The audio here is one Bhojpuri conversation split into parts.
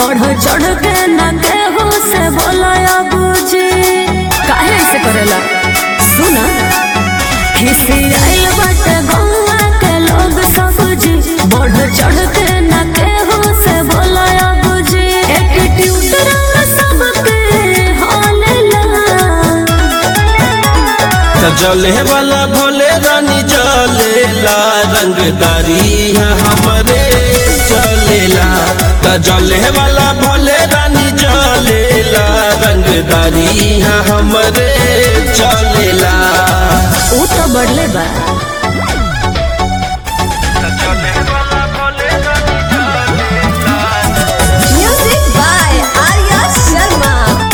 बढ़ चढ़ के न केहू से बोलाया बुझी काहे से करेला सुना खिसी आइल बाटे गौवा के लोग सब जी बढ़ चढ़ के न केहू से बोलाया बुझी एटीट्यूड रंग सबके हालेला त जले वाला भोले रानी जलेला रंगदारी है हमरे चलेला त जले वाला भोले रानी जलेला रंगदारी है हमरे चलेला ऊ तो बढ़ले बा Music by Arya Sharma.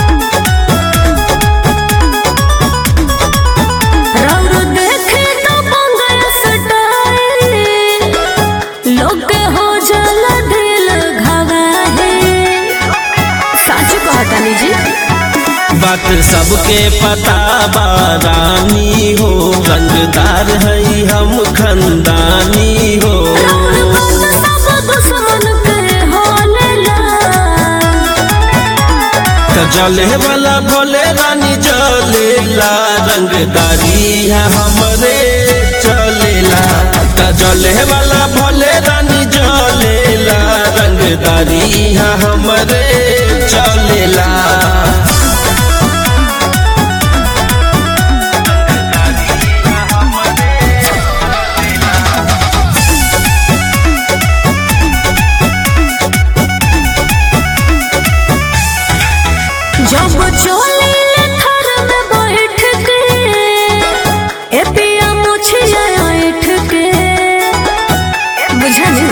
रौर देखे तो पंगल सटाए लोग के हो जल दिल घवाहे सच कहतानी जी बात सबके पता बा रानी हो रंगदार है हम खंदानी हो रौर बात सब दुश्मन के होलेला त जले वाला भोले रानी जलेला रंगदारी है हमरे चलेला त जले वाला भोले रानी जलेला रंगदारी है हमरे चलेला जब चोली थर में बैठ के ए पिया मुछिया ऐठ के बुझनी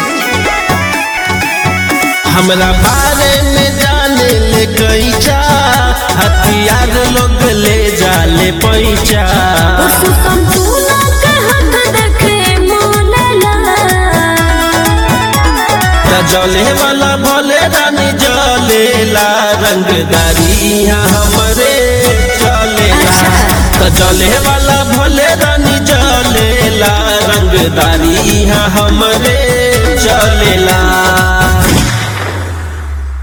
हमरा बारे में जाने ले कैचा हथियार लोग ले जाले पैचा सुतम तूना के हाथ देखे मोलेला त जले वाला भोले रानी जलेला रंगदारी यहाँ हमरे चलेला त जले वाला भोले रानी जलेला रंगदारी यहाँ हमरे चलेला